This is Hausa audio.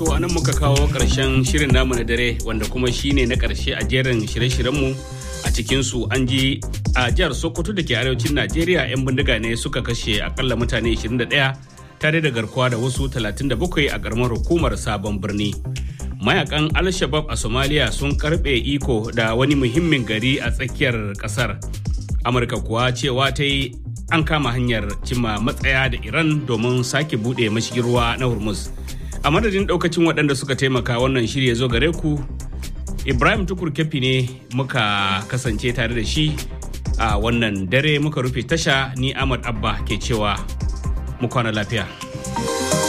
To anan muka kawo ƙarshen shirin namu na dare wanda kuma shine na ƙarshe a jerin shirye-shiryenmu a cikinsu an ji a jihar Sokoto da ke arewacin Najeriya 'yan bindiga ne suka kashe akalla mutane 21 tare da garkuwa da wasu 37 a ƙaramar hukumar sabon birni. Mayakan Al-Shabab a Somalia sun karɓe iko da wani muhimmin gari a tsakiyar ƙasar. Amurka kuwa cewa ta yi an kama hanyar cimma matsaya da Iran domin sake buɗe mashigin ruwa na Hormuz. a madadin daukacin waɗanda suka taimaka wannan shirya zo gare ku ibrahim tukur kefi ne muka kasance tare da shi a wannan dare muka rufe tasha ni ahmad abba ke cewa mu kwana lafiya